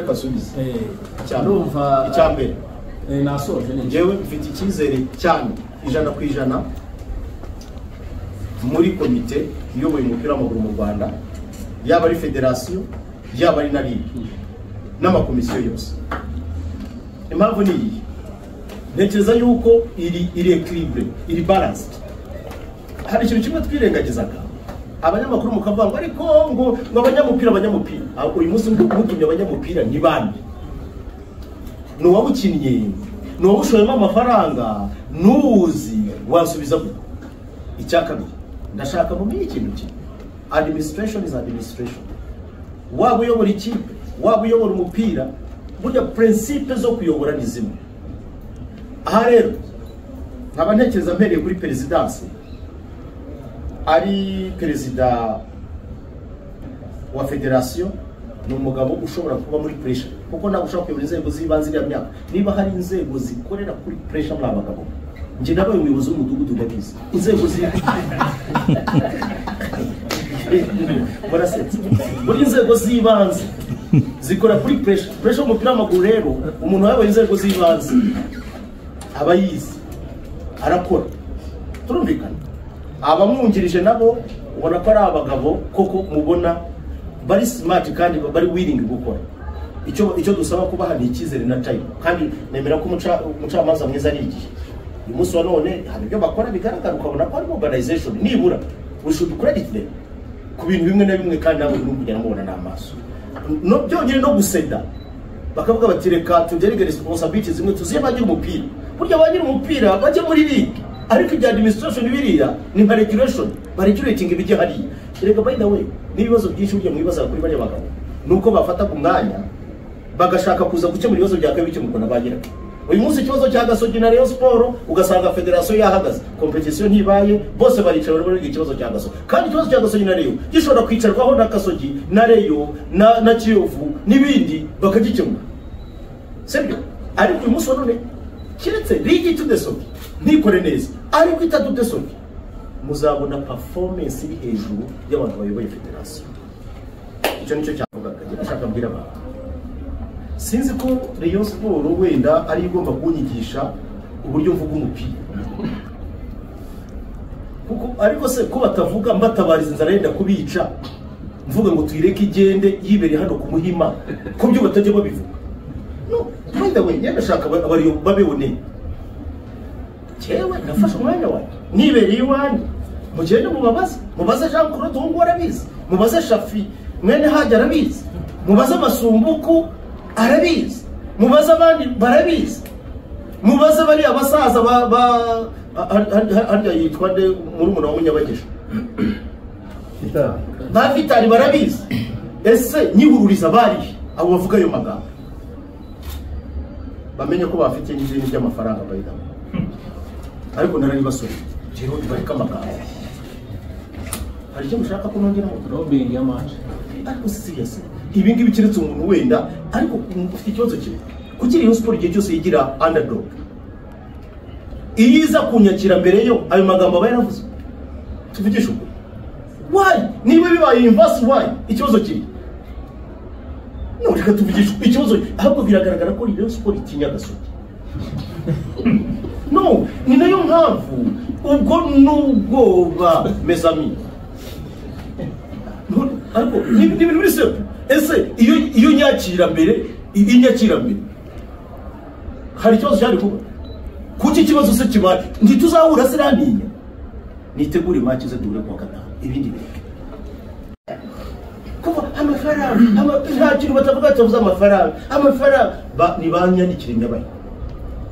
basubiza urumva icya mbere eh, nasoje neza njyewe mfite icyizere cyane ijana ku ijana muri komite iyoboye umupira w'amaguru mu rwanda yaba ari federasiyo yaba ari na ligue n'amakomisiyo yose impamvu ni iyi ntekereza yuko iri iri ekiribure iri baransiti hari ikintu kimwe twirengagizaga abanyamakuru mukavuga ngo ariko ngo ngo abanyamupira abanyamupira Ahubwo uyu munsi mugimye abanyamupira ni bande ni uwawukinnye ni uwawushoyemo amafaranga n'uwuzi wasubiza gute icya kabiri ndashaka mumenye ikintu kimwe administration is administration waba uyobora ikipe waba uyobora umupira burya prinsipe zo kuyobora ni zimwe aha rero nkaba ntekereza mpereye kuri perezidansi ari perezida wa federasiyo ni umugabo ushobora kuba muri puresha kuko ntabwo ushobora kuyobora inzego z'ibanze iriya myaka niba hari inzego zikorera kuri puresha muri abagabo njye nabaye umuyobozi w'umudugudu ndabizi inzego zi murasetse buri inzego z'ibanze zikora kuri puresha puresha y'umupira w'amaguru rero umuntu wayoboye inzego z'ibanze aba yizi arakora turumvikana abamwungirije nabo ubona ko ari abagabo koko mubona bari simati kandi bari wiringi gukora icyo icyo dusaba kubaha ni icyizere na tayimu kandi nemera ko umuca- umucamanza mwiza ari igihe uyu munsi wa none hari ibyo bakora bigaragara ukabona ko ari mobilization nibura ushudu credit them ku bintu bimwe na bimwe kandi nawe urimo kugenda mubona n'amaso no byongeye no guseda bakavuga bati reka tugerege resiponsabiti zimwe tuzihe ba nyir'umupira burya ba nyir'umupira bajya muri ligue ariko ibya administration biriya ni nka regulation baregulating ibijya hariya erega by the way n'ibibazo byinshi burya mwibazaga kuri bariya bagabo ni uko bafataga umwanya bagashaka kuza gukemura ibibazo bya kabiri bikemurwa na ba nyirabyo uyu munsi ikibazo cya gasogi na rayon siporo ugasanga federasiyo yahagaze kompetisiyo ntibaye bose baricara barimo biga ikibazo cya gasogi kandi ikibazo cya gasogi na rayon gishobora kwicarwaho na gasogi na rayon na, na kiyovu n'ibindi bakagikemura sibyo ariko uyu munsi wa none keretse ligi itudesogi ntikore neza ariko itadudesogi muzabona performance iri hejuru y'abantu bayoboye federasiyo icyo nicyo cyavugaga ndashaka mbwira abantu sinzi ko rayon siporo wenda ari igomba kunyigisha uburyo mvuga umupira kuko ariko se ko batavuga mbatabariza inzara yenda kubica mvuga ngo tuyireke igende yibere hano ku muhima ku byo batajya babivuga no wenda we yenda ashaka aba- abariyo babibone jewe nafashe umwanya wanjye nibereye iwanjye mugende mubabaze mubaze jean claude uwo nguwo arabizi mubaze shafi mwene hajya arabizi mubaze amasumbuku arabizi mubaze abandi barabizi mubaze bariya basaza ba ba har- har- harya yitwa nde murumuna wa munyabagisha ba vitari barabizi ese nyihururiza barihe abo bavuga ayo magambo bamenye ko bafite n'izindi by'amafaranga bayidamo ariko narabibasore rero bareka amagambo hari icyo mushaka ko nongeraho robingi y'amaje ariko siriyasi ibi ngibi keretse umuntu wenda ariko ufite ikibazo kimwe kuki Rayon siporo igihe cyose yigira underdog iyo iza kunyakira mbere yo ayo magambo aba yaravuze tuvugishe ukuri wayi niba bibaye invasi wayi ikibazo kiri none reka tuvugishe ukuri, ikibazo ahubwo biragaragara ko Rayon siporo itinya gasogi no ni nayo mpamvu ubwo n'ubwoba mesami None, ariko ni ni ibintu biri simple ese iyo iyo nyakira mbere i- inyakira mbere hari ikibazo cyari kuba kuki ikibazo se kibaye ntituzahura se naninya nitegure make ze duhure kuwa gatanu ibindi bireke kuba amafaranga ama- nta kintu batavuga ati bavuze amafaranga amafaranga Ba- ni banyandikira inyabaye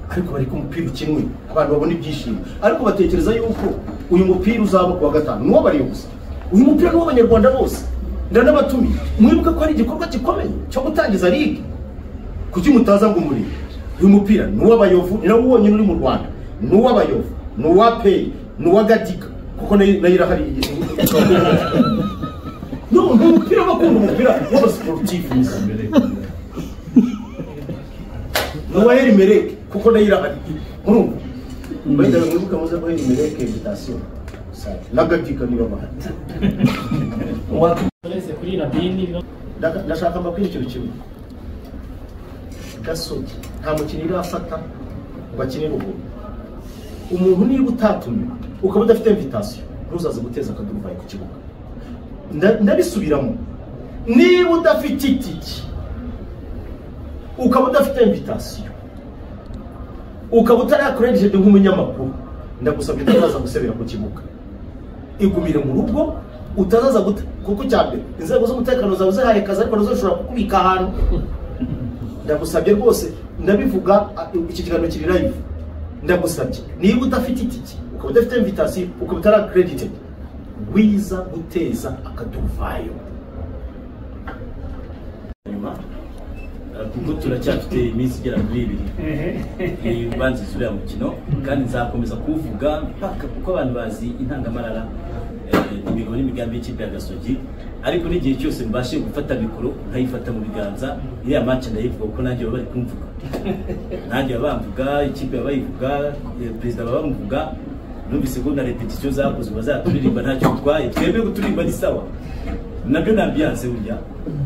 ariko bari ko umupira ukinwe abantu babona ibyishimo ariko batekereza yuko uyu mupira uzaba ku wa gatanu nuwo bariyobozi uyu mupira ni uw'abanyarwanda bose ndanabatumiye mwibuke ko hari igikorwa gikomeye cyo gutangiza ligue kuki mutaza ngo umurimo uyu mupira ni uw'abayovu ni nawo wonyine uri mu rwanda ni uw'abayovu ni uwa peyi ni uwa gadiga kuko nayo nayo irahari no ni umupira bakunda umupira w'abasiporutifu nuwa heri mereke kuko nayo irahari murumva wenda mwibuke muze ko heri mereke invitation na gadiga niyo bahari uretse kuri rabini no Ndaka- ndashaka mbabwira ikintu kimwe gasogi nta mukinnyi urafata ngo akinire ubuntu umuntu niba utatumiwe ukaba udafite invitation ntuzaze guteza akaduruvayo ku kibuga Nda- ndabisubiramo niba udafite itiki ukaba udafite invitation ukaba utarakorejede nk'umunyamakuru ndagusabye utazaza gusebera ku kibuga igumire mu rugo utazaza gute kuko cya mbere inzego z'umutekano zawe zihaye kazi ariko nazo zishobora kukubika ahantu ndagusabye rwose ndabivuga a- iki kiganiro kiri live ndagusabye niba udafite itike ukaba udafite invitation ukaba utara credited wiza guteza akaduvayo nyuma eh, kuko turacyafite iminsi igera kuri ibiri ubanziriza uriya mukino kandi nzakomeza kuwuvuga mpaka kuko abantu bazi intangamarara eh, imigo n'imigambi y'ikipe ya gasogi ariko n'igihe cyose mbashe gufata mikoro nkayifata mu biganza iriya match ndayivuga kuko nanjye baba bari kumvuga nanjye baba bamvuga ikipe baba bayivuga eh, perezida baba bamuvuga numvise ko na repetition zakozwe bazaturirimba ntacyo bitwaye twebwe guturirimba ni sawa nabyo ni ambiyanse burya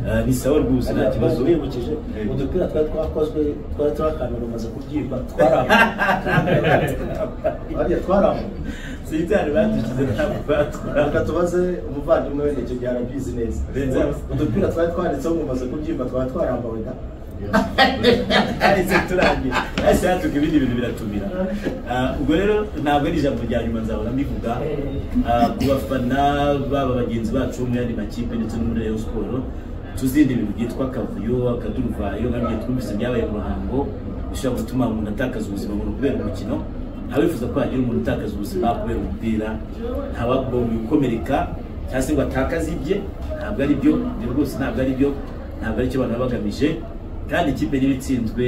Eh, ni sawa rwose nta kibazo wibukije udupira twari twakozwe twari turi akantu rumaze kubyimba twarambuye twarambuye sitari badushyize ntabwo batwara reka tubaze umuvandimwe we ntacyo byarabizi neza Benze. udupira twari twanditseho mumaze kubyimba twari twarambawe da ahise turangiye ahise hatuka ibindi bintu biratumira Ah, ubwo rero ntabwo ari ijambo rya nyuma nzahora mbivuga Ah, ku bafana baba bagenzi bacu bo mu yandi makipe ndetse no muri Rayon Sports tuzindi ibintu byitwa akavuyo akaduruvayo kandi igihe twumvise byabaye mu ruhango bishobora gutuma umuntu atakaza ubuzima mu kubera umukino ntawifuza ko hagira umuntu utakaza ubuzima kubera umupira ntawagomba gukomereka cyangwa se ngo atakaze ibye ntabwo ari byo ibyo rwose ntabwo ari byo ntabwo ari cyo abantu baba bagamije kandi ikipe niba itsinzwe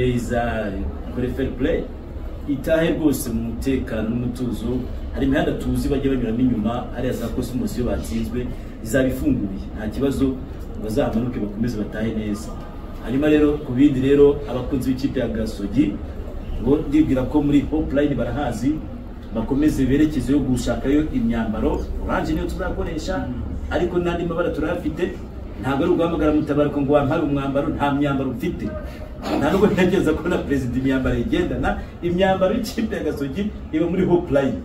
izakore fair play itahe rwose mu mutekano n'umutuzo hari imihanda tuzi bajya banyuramo inyuma hariya za cosmos iyo batsinzwe izaba ifunguye nta kibazo ngo bazamanuke bakomeze batahe neza hanyuma rero ku bindi rero abakunzi b'ikipe ya gasogi ngo ndibwira ko muri hopline barahazi bakomeze berekeze yo gushakayo imyambaro oranje niyo tuzakoresha ariko n'andi mabara turayafite ntabwo ari uguhamagara mutabaruka ngo wampare umwambaro nta myambaro mfite nta nubwo ntekereza ko na perezida imyambaro yigendana imyambaro y'ikipe ya gasogi iba muri hopulayini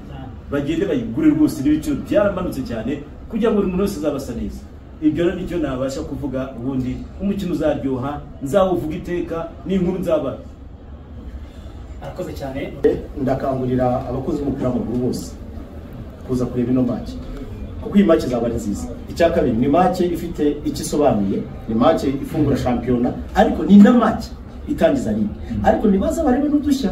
bagende bayigure rwose n'ibiciro byaramanutse cyane kugira ngo buri muntu wese azabasa neza ibyo rero nicyo nabasha kuvuga ubundi umukino uzaryoha nzawuvuga iteka n'inkuru nzabara arakoze cyane ndakangurira abakozi b'umupira w'amaguru bose kuza kureba ino make kuko iyi make izaba ari nziza icya kabiri ni make ifite icyo isobanuye ni make ifungura shampiyona ariko ni na make itangiza ligue ariko nibaza barebe n'udushya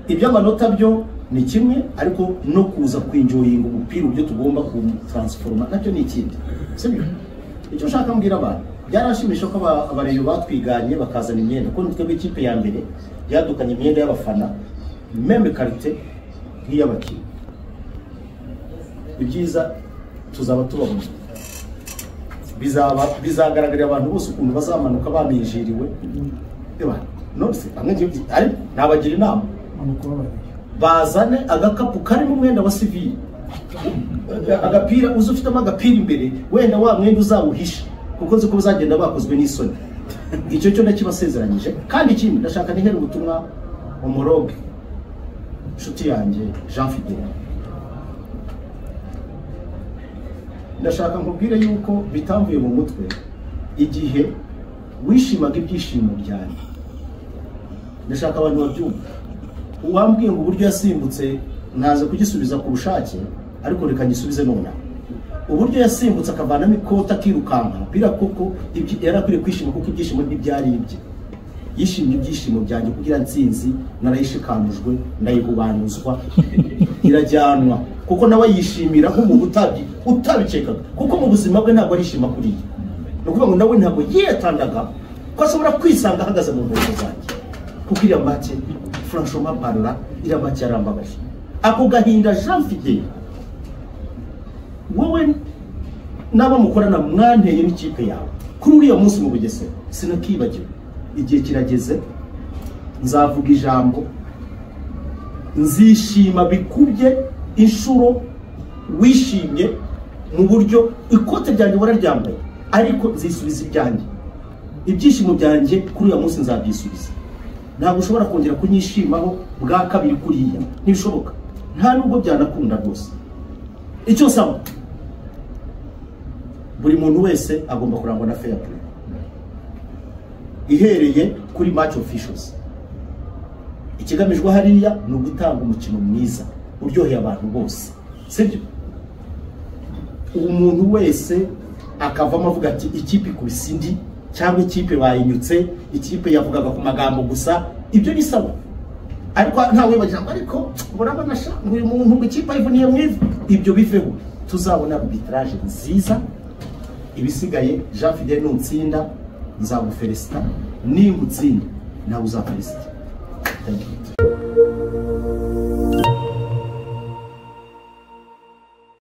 iby'amanota byo ni kimwe ariko no kuza kwinjoyinga umupira ibyo tugomba kutransforma nabyo ni ikindi sibyo icyo nshaka mbwira abantu byaranshimisha ko aba- abareyo batwiganye bakazana imyenda kuko nitwe b'ikipe ya mbere yadukanye imyenda y'abafana meme karite nk'iy'abakinnyi ibyiza tuzaba tubabona bizaba bizagaragarira abantu bose ukuntu bazamanuka baminjiriwe Eba, nonese amwe ngiye kubyi- ariko nabagira inama bazane agakapu karimo umwenda wa sivili agapira uzi ufitemo agapira imbere wenda wa mwenda uzawuhisha kuko nzi ko bazagenda bakozwe n'isoni icyo cyo ndakibasezeranyije kandi ikindi ndashaka nihere ubutumwa umoroge inshuti yanjye jean fidel ndashaka nkubwire yuko bitamvuye mu mutwe igihe wishimaga ibyishimo byanjye ndashaka abantu babyumva uwambwiye ngo uburyo yasimbutse naza kugisubiza ku bushake ariko reka ngisubize nonaha uburyo yasimbutse akavanamo ikoti akirukanka bira kuko ibyi- yari akwiye kwishima kuko ibyishimo ntibyari ibye yishimye ibyishimo byanjye kugira nsinzi narayishikanujwe ndayihubanuzwa irajyanwa kuko nawe yishimira nk'umuntu utabi utabikekaga kuko mu buzima bwe ntabwo arishima kuri iyi ni ukuvuga ngo nawe ntabwo yiyatangaga ko ashobora kwisanga ahagaze mu nkweto zanjye kuko iriya make franchement parla iriya make yarambabaje ako gahinda jean fidel wowe n'abo mukorana mwanteye n'ikipe yawe kuri uriya munsi mu bugesera sinakibagiwe igihe kirageze nzavuga ijambo nzishima bikubye inshuro wishimye mu buryo ikote ryanjye wararyambaye ariko nzisubiza ibyanjye ibyishimo byanjye kuri uyu munsi nzabyisubiza ntabwo ushobora kongera kunyishimaho bwa kabiri kuriya ntibishoboka nta nubwo byanakunda rwose icyo nsaba buri muntu wese agomba kurangwa na fair play ihereye kuri match officials ikigamijwe hariya ni ugutanga umukino mwiza uryoheye abantu bose sibyo umuntu wese akavamo avuga ati ikipe ikubise indi cyangwa ikipe bayinyutse ikipe yavugaga ku magambo gusa ibyo ni sawa ariko ntawe bagira ngo ariko urabona sha ngo uyu muntu ngo ikipe ayivuniye mu ivi ibyo biveho tuzabona arbitrage nziza ibisigaye jean fidele nutsinda nzagufelisita nimba utsinda nawe uzafelisita Thank you.